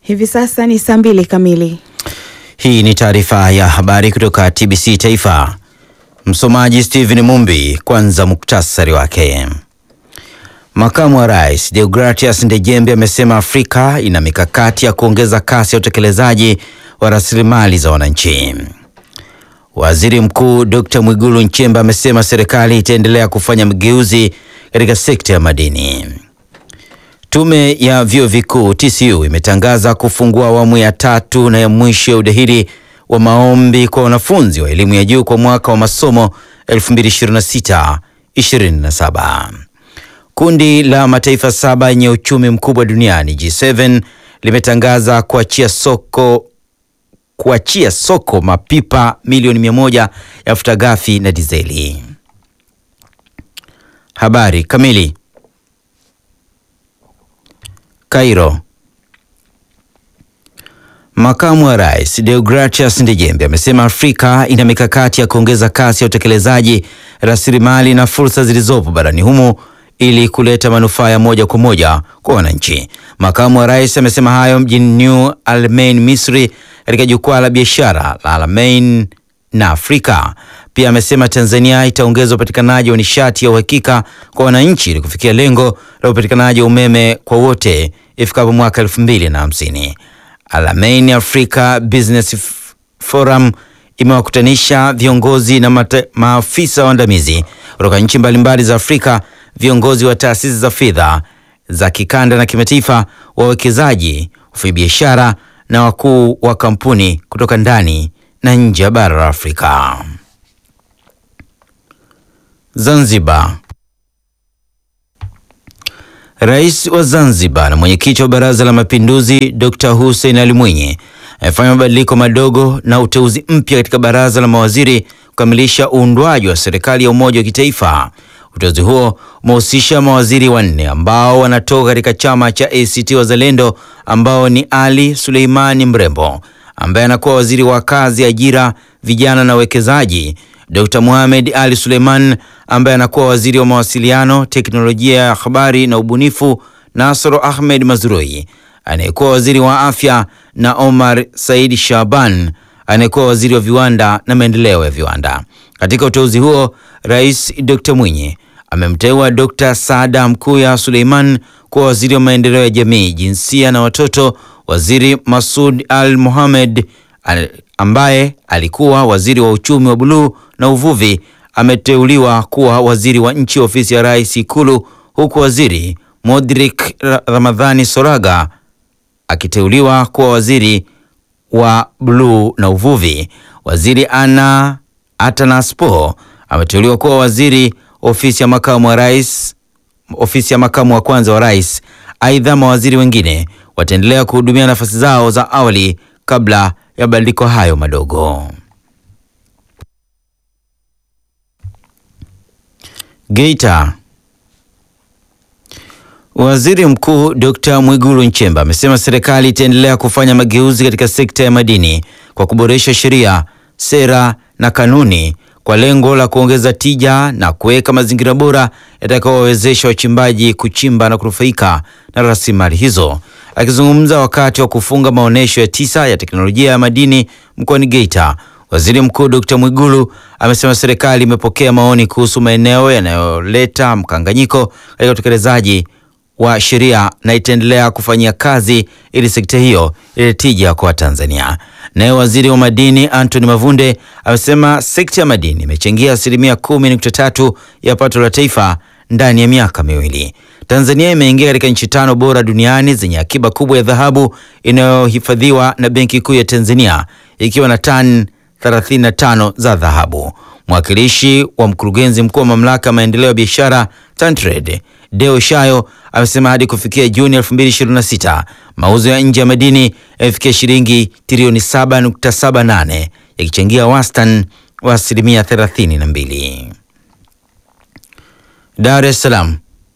Hivi sasa ni saa mbili kamili. Hii ni taarifa ya habari kutoka TBC Taifa. Msomaji Steven Mumbi. Kwanza muktasari wake. Makamu wa Rais Deogratias Ndejembe amesema Afrika ina mikakati ya kuongeza kasi ya utekelezaji wa rasilimali za wananchi. Waziri Mkuu Dr. Mwigulu Nchemba amesema serikali itaendelea kufanya mageuzi katika sekta ya madini. Tume ya vyuo vikuu TCU imetangaza kufungua awamu ya tatu na ya mwisho ya udahili wa maombi kwa wanafunzi wa elimu ya juu kwa mwaka wa masomo 2026-2027. Kundi la mataifa saba yenye uchumi mkubwa duniani G7 limetangaza kuachia soko kuachia soko mapipa milioni mia moja ya mafuta ghafi na dizeli. Habari kamili. Cairo. Makamu wa Rais Deogratias Ndejembe amesema Afrika ina mikakati ya kuongeza kasi ya utekelezaji rasilimali na fursa zilizopo barani humo ili kuleta manufaa ya moja kwa moja kwa wananchi. Makamu wa Rais amesema hayo mjini New Almain, Misri katika jukwaa la biashara la Almain na Afrika. Pia amesema Tanzania itaongeza upatikanaji wa nishati ya uhakika kwa wananchi ili kufikia lengo la upatikanaji wa umeme kwa wote ifikapo mwaka elfu mbili na hamsini. Almain Africa Business Forum imewakutanisha viongozi na mata, maafisa waandamizi kutoka nchi mbalimbali za Afrika, viongozi wa taasisi za fedha za kikanda na kimataifa, wawekezaji, wafanyabiashara na wakuu wa kampuni kutoka ndani na nje ya bara la Afrika. Zanzibar. Rais wa Zanzibar na mwenyekiti wa Baraza la Mapinduzi Dr. Hussein Ali Mwinyi amefanya mabadiliko madogo na uteuzi mpya katika baraza la mawaziri kukamilisha uundwaji wa serikali ya umoja wa kitaifa. Uteuzi huo umehusisha mawaziri wanne ambao wanatoka katika chama cha ACT Wazalendo ambao ni Ali Suleimani Mrembo ambaye anakuwa waziri wa kazi, ajira, vijana na uwekezaji, Dr. Mohamed Ali Suleiman ambaye anakuwa waziri wa mawasiliano, teknolojia ya habari na ubunifu, Nasoro Ahmed Mazrui anayekuwa waziri wa afya na Omar Said Shaban anayekuwa waziri wa viwanda na maendeleo ya viwanda. Katika uteuzi huo, Rais Dr. Mwinyi amemteua Dr. Saada Mkuya Suleiman kuwa waziri wa maendeleo ya jamii, jinsia na watoto. Waziri Masud Al Mohamed ambaye alikuwa waziri wa uchumi wa buluu na uvuvi ameteuliwa kuwa waziri wa nchi ofisi ya Rais Ikulu, huku waziri Modrik Ramadhani Soraga akiteuliwa kuwa waziri wa buluu na uvuvi. Waziri Ana Atanaspo ameteuliwa kuwa waziri ofisi ya makamu wa rais, ofisi ya makamu wa kwanza wa rais. Aidha, mawaziri wengine wataendelea kuhudumia nafasi zao za awali kabla ya mabadiliko hayo madogo. Geita. Waziri Mkuu Dr. Mwigulu Nchemba amesema serikali itaendelea kufanya mageuzi katika sekta ya madini kwa kuboresha sheria, sera na kanuni kwa lengo la kuongeza tija na kuweka mazingira bora yatakayowawezesha wachimbaji kuchimba na kunufaika na rasilimali hizo. Akizungumza wakati wa kufunga maonyesho ya tisa ya teknolojia ya madini mkoani Geita, Waziri Mkuu Dr. Mwigulu amesema serikali imepokea maoni kuhusu maeneo yanayoleta mkanganyiko katika utekelezaji wa sheria na itaendelea kufanyia kazi ili sekta hiyo ile tija kwa Tanzania. Naye waziri wa madini Anthony Mavunde amesema sekta ya madini imechangia asilimia kumi nukta tatu ya pato la taifa ndani ya miaka miwili. Tanzania imeingia katika nchi tano bora duniani zenye akiba kubwa ya dhahabu inayohifadhiwa na Benki Kuu ya Tanzania ikiwa na tani 35 za dhahabu. Mwakilishi wa mkurugenzi mkuu wa mamlaka ya maendeleo ya biashara TanTrade Deo Shayo amesema hadi kufikia Juni 2026 mauzo ya nje ya madini yamefikia shilingi trilioni 7.78 yakichangia wastani wa asilimia 32. Dar es Salaam.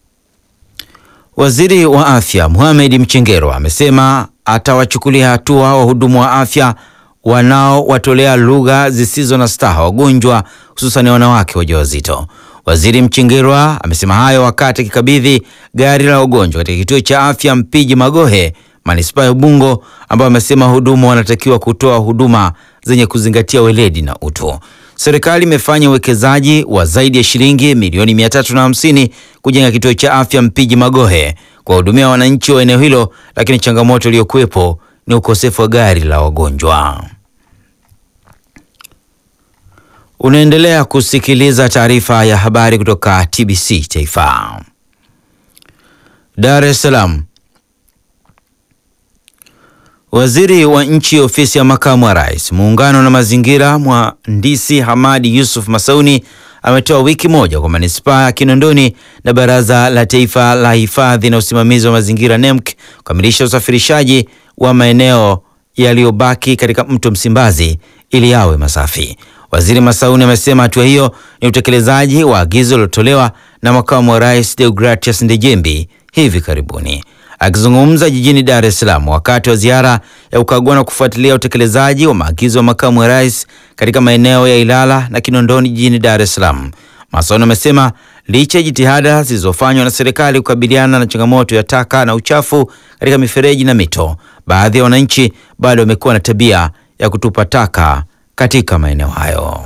Waziri wa Afya Mohamed Mchengerwa amesema atawachukulia hatua wahudumu wa afya wanaowatolea lugha zisizo na staha wagonjwa hususan wanawake wajawazito. Waziri Mchengerwa amesema hayo wakati akikabidhi gari la wagonjwa katika kituo cha afya Mpiji Magohe manispaa ya Ubungo, ambao wamesema wahudumu wanatakiwa kutoa huduma zenye kuzingatia weledi na utu. Serikali imefanya uwekezaji wa zaidi ya shilingi milioni 350 kujenga kituo cha afya Mpiji Magohe kuwahudumia wananchi wa eneo hilo, lakini changamoto iliyokuwepo ni ukosefu wa gari la wagonjwa. Unaendelea kusikiliza taarifa ya habari kutoka TBC Taifa. Dar es Salaam. Waziri wa Nchi, Ofisi ya Makamu wa Rais, Muungano na Mazingira, Mhandisi Hamadi Yusuf Masauni ametoa wiki moja kwa manispaa ya Kinondoni na Baraza la Taifa la Hifadhi na Usimamizi wa Mazingira NEMC kukamilisha usafirishaji wa maeneo yaliyobaki katika mto Msimbazi ili yawe masafi. Waziri Masauni amesema hatua hiyo ni utekelezaji wa agizo lilotolewa na Makamu wa Rais Deogratias Ndejembi hivi karibuni. Akizungumza jijini Dar es Salaam wakati wa ziara ya kukagua na kufuatilia utekelezaji wa maagizo ya makamu wa rais katika maeneo ya Ilala na Kinondoni jijini Dar es Salaam, Masauni amesema licha ya jitihada zilizofanywa na serikali kukabiliana na changamoto ya taka na uchafu katika mifereji na mito, baadhi ya wananchi bado wamekuwa na tabia ya kutupa taka katika maeneo hayo.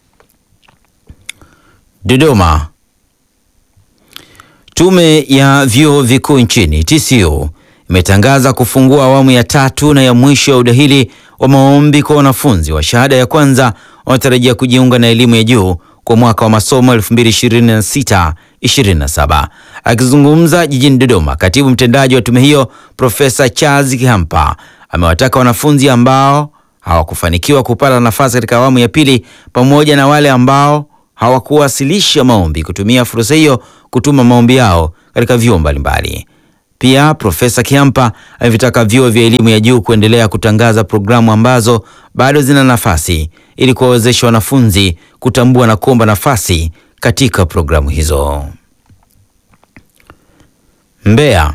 Dodoma. Tume ya vyuo vikuu nchini TCU imetangaza kufungua awamu ya tatu na ya mwisho ya udahili wa maombi kwa wanafunzi wa shahada ya kwanza wanaotarajia kujiunga na elimu ya juu kwa mwaka wa masomo 2026-2027. Akizungumza jijini Dodoma, katibu mtendaji wa tume hiyo Profesa Charles Kihampa amewataka wanafunzi ambao hawakufanikiwa kupata nafasi katika awamu ya pili pamoja na wale ambao hawakuwasilisha maombi kutumia fursa hiyo kutuma maombi yao katika vyuo mbalimbali. Pia Profesa Kihampa amevitaka vyuo vya elimu ya juu kuendelea kutangaza programu ambazo bado zina nafasi ili kuwawezesha wanafunzi kutambua na kuomba nafasi katika programu hizo. Mbeya.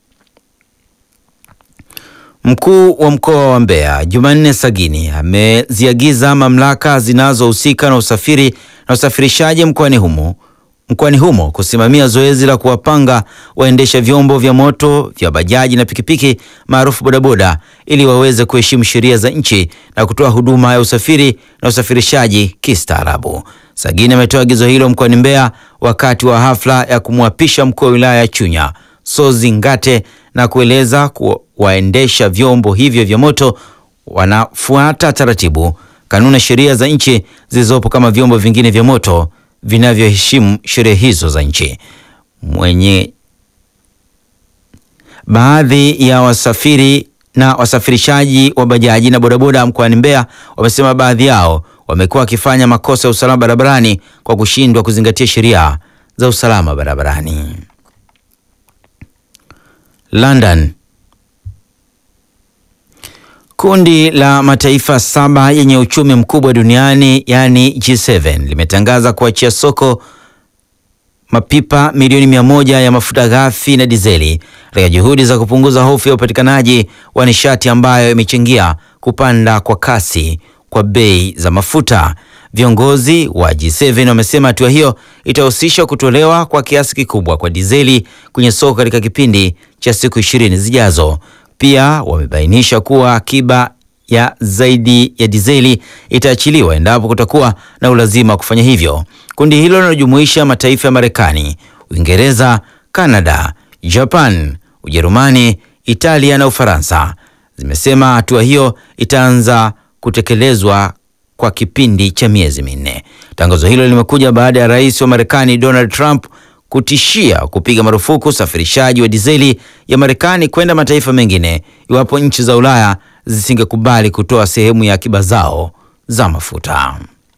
Mkuu wa mkoa wa Mbeya Jumanne Sagini ameziagiza mamlaka zinazohusika na usafiri na usafirishaji mkoani humo mkoani humo kusimamia zoezi la kuwapanga waendesha vyombo vya moto vya bajaji na pikipiki maarufu bodaboda ili waweze kuheshimu sheria za nchi na kutoa huduma ya usafiri na usafirishaji kistaarabu. Sagini ametoa agizo hilo mkoani Mbeya wakati wa hafla ya kumwapisha mkuu wa wilaya ya Chunya Sozi Ngate na kueleza kuwa waendesha vyombo hivyo vya moto wanafuata taratibu, kanuni na sheria za nchi zilizopo kama vyombo vingine vya moto vinavyoheshimu sheria hizo za nchi. Mwenye baadhi ya wasafiri na wasafirishaji wa bajaji na bodaboda mkoani Mbeya wamesema baadhi yao wamekuwa wakifanya makosa ya usalama barabarani kwa kushindwa kuzingatia sheria za usalama barabarani. London. Kundi la mataifa saba yenye uchumi mkubwa duniani yaani G7 limetangaza kuachia soko mapipa milioni mia moja ya mafuta ghafi na dizeli katika juhudi za kupunguza hofu ya upatikanaji wa nishati ambayo imechangia kupanda kwa kasi kwa bei za mafuta. Viongozi wa G7 wamesema hatua hiyo itahusisha kutolewa kwa kiasi kikubwa kwa dizeli kwenye soko katika kipindi cha siku ishirini zijazo. Pia wamebainisha kuwa akiba ya zaidi ya dizeli itaachiliwa endapo kutakuwa na ulazima wa kufanya hivyo. Kundi hilo linalojumuisha mataifa ya Marekani, Uingereza, Kanada, Japan, Ujerumani, Italia na Ufaransa zimesema hatua hiyo itaanza kutekelezwa kwa kipindi cha miezi minne. Tangazo hilo limekuja baada ya rais wa Marekani Donald Trump kutishia kupiga marufuku usafirishaji wa dizeli ya Marekani kwenda mataifa mengine iwapo nchi za Ulaya zisingekubali kutoa sehemu ya akiba zao za mafuta.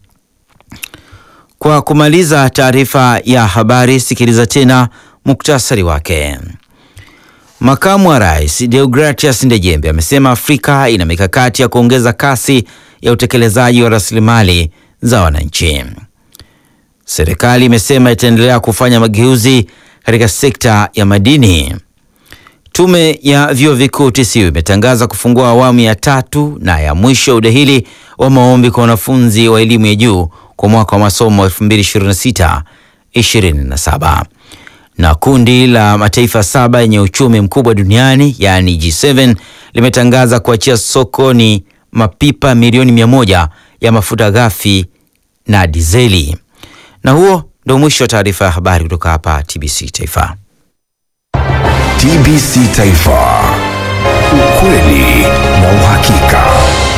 Kwa kumaliza taarifa ya habari, sikiliza tena muktasari wake. Makamu wa Rais Deogratias Ndejembe amesema Afrika ina mikakati ya kuongeza kasi ya utekelezaji wa rasilimali za wananchi. Serikali imesema itaendelea kufanya mageuzi katika sekta ya madini. Tume ya vyuo vikuu TCU imetangaza kufungua awamu ya tatu na ya mwisho ya udahili wa maombi kwa wanafunzi wa elimu ya juu kwa mwaka wa masomo 2026 27. Na kundi la mataifa saba yenye uchumi mkubwa duniani yaani G7 limetangaza kuachia sokoni mapipa milioni mia moja ya mafuta ghafi na dizeli. Na huo ndio mwisho wa taarifa ya habari kutoka hapa TBC Taifa. TBC Taifa, ukweli na uhakika.